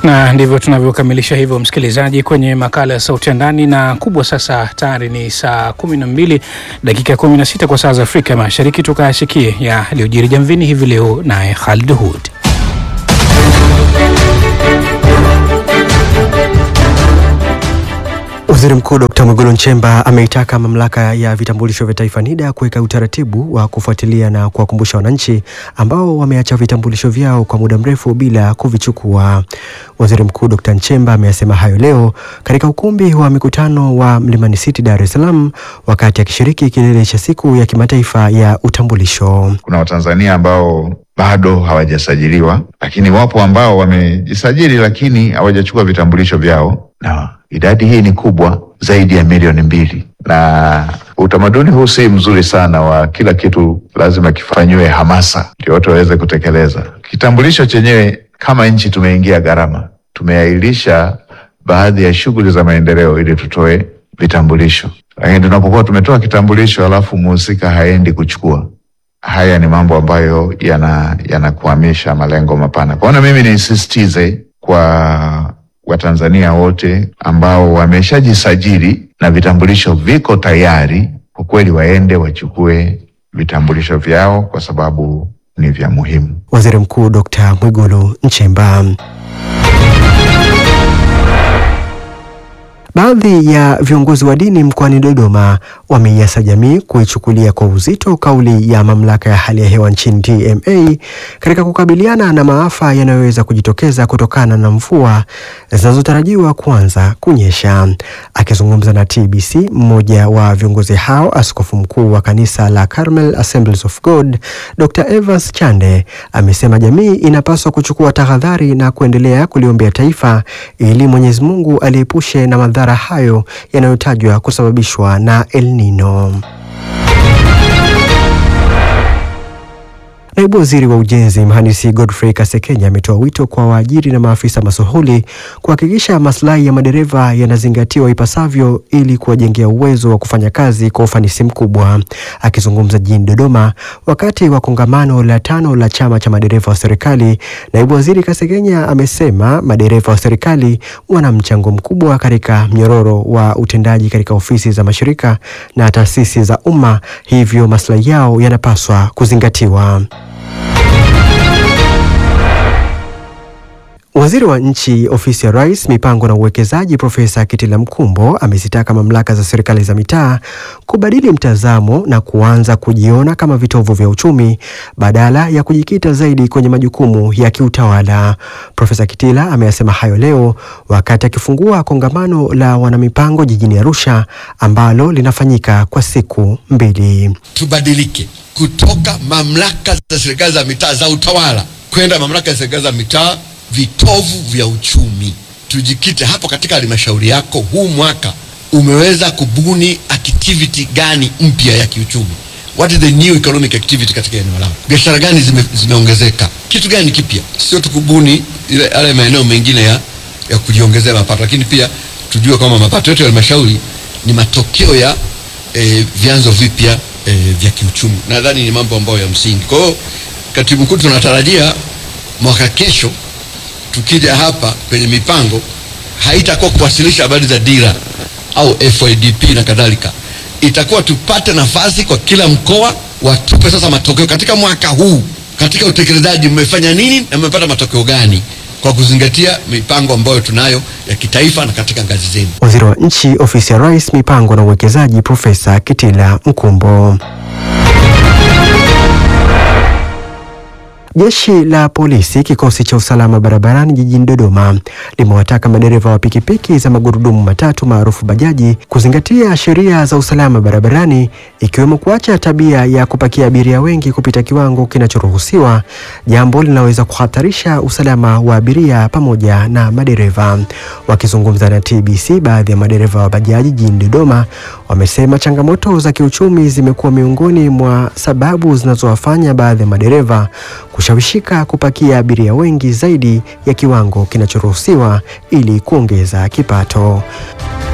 na ndivyo tunavyokamilisha hivyo, msikilizaji, kwenye makala ya Sauti ya Ndani. Na kubwa sasa, tayari ni saa kumi na mbili dakika kumi na sita kwa saa za Afrika Mashariki. Tukayasikie yaliyojiri jamvini hivi leo, naye Khalid Hud. Waziri Mkuu Dkt. Mwigulu Nchemba ameitaka mamlaka ya vitambulisho vya taifa NIDA kuweka utaratibu wa kufuatilia na kuwakumbusha wananchi ambao wameacha vitambulisho vyao kwa muda mrefu bila kuvichukua. Waziri Mkuu Dkt. Nchemba ameyasema hayo leo katika ukumbi wa mikutano wa Mlimani City, Dar es Salaam, wakati akishiriki kilele cha siku ya kimataifa ya utambulisho. Kuna Watanzania ambao bado hawajasajiliwa, lakini wapo ambao wamejisajili lakini hawajachukua vitambulisho vyao, na idadi hii ni kubwa zaidi ya milioni mbili. Na utamaduni huu si mzuri sana, wa kila kitu lazima kifanyiwe hamasa ndio watu waweze kutekeleza. Kitambulisho chenyewe, kama nchi tumeingia gharama, tumeahirisha baadhi ya shughuli za maendeleo ili tutoe vitambulisho, lakini tunapokuwa tumetoa kitambulisho alafu muhusika haendi kuchukua haya ni mambo ambayo yanakwamisha yana malengo mapana. Kwa hiyo mimi nisisitize kwa Watanzania wote ambao wameshajisajili na vitambulisho viko tayari, kwa kweli waende wachukue vitambulisho vyao kwa sababu ni vya muhimu. Waziri Mkuu Dkt. Mwigulu Nchemba. Baadhi ya viongozi wa dini mkoani Dodoma wameiasa jamii kuichukulia kwa uzito kauli ya mamlaka ya hali ya hewa nchini TMA katika kukabiliana na maafa yanayoweza kujitokeza kutokana na mvua zinazotarajiwa kuanza kunyesha. Akizungumza na TBC, mmoja wa viongozi hao, askofu mkuu wa kanisa la Carmel Assemblies of God, Dr. Evans Chande, amesema jamii inapaswa kuchukua tahadhari na kuendelea kuliombea taifa ili Mwenyezi Mungu aliepushe na madhara hayo yanayotajwa kusababishwa na El Nino. Naibu Waziri wa Ujenzi Mhandisi Godfrey Kasekenya ametoa wito kwa waajiri na maafisa masuhuli kuhakikisha maslahi ya madereva yanazingatiwa ipasavyo ili kuwajengea uwezo wa kufanya kazi kwa ufanisi mkubwa. Akizungumza jijini Dodoma wakati wa kongamano la tano la chama cha madereva wa serikali, Naibu Waziri Kasekenya amesema madereva wa serikali wana mchango mkubwa katika mnyororo wa utendaji katika ofisi za mashirika na taasisi za umma, hivyo maslahi yao yanapaswa kuzingatiwa. Waziri wa Nchi, Ofisi ya Rais, Mipango na Uwekezaji, Profesa Kitila Mkumbo amezitaka mamlaka za serikali za mitaa kubadili mtazamo na kuanza kujiona kama vitovu vya uchumi badala ya kujikita zaidi kwenye majukumu ya kiutawala. Profesa Kitila ameyasema hayo leo wakati akifungua kongamano la wanamipango jijini Arusha ambalo linafanyika kwa siku mbili. Tubadilike kutoka mamlaka za serikali za mitaa za utawala kwenda mamlaka za serikali za mitaa vitovu vya uchumi. Tujikite hapo katika halmashauri yako. Huu mwaka umeweza kubuni activity gani mpya ya kiuchumi? What is the new economic activity katika eneo lako? Biashara gani zime, zimeongezeka? Kitu gani kipya? Sio tu kubuni ile yale maeneo mengine ya, ya kujiongezea mapato, lakini pia tujue kwamba mapato yetu ya halmashauri ni matokeo ya eh, vyanzo vipya eh, vya kiuchumi. Nadhani ni mambo ambayo ya msingi. Kwa hiyo katibu mkuu, tunatarajia mwaka kesho tukija hapa kwenye mipango haitakuwa kuwasilisha habari za dira au FYDP na kadhalika, itakuwa tupate nafasi kwa kila mkoa watupe sasa matokeo katika mwaka huu, katika utekelezaji mmefanya nini na mmepata matokeo gani, kwa kuzingatia mipango ambayo tunayo ya kitaifa na katika ngazi zenu. Waziri wa Nchi, Ofisi ya Rais, Mipango na Uwekezaji, Profesa Kitila Mkumbo. Jeshi la polisi kikosi cha usalama barabarani jijini Dodoma limewataka madereva wa pikipiki za magurudumu matatu maarufu bajaji kuzingatia sheria za usalama barabarani ikiwemo kuacha tabia ya kupakia abiria wengi kupita kiwango kinachoruhusiwa, jambo linaloweza kuhatarisha usalama wa abiria pamoja na madereva. Wakizungumza na TBC, baadhi ya madereva wa bajaji jijini Dodoma wamesema changamoto za kiuchumi zimekuwa miongoni mwa sababu zinazowafanya baadhi ya madereva kushawishika kupakia abiria wengi zaidi ya kiwango kinachoruhusiwa ili kuongeza kipato.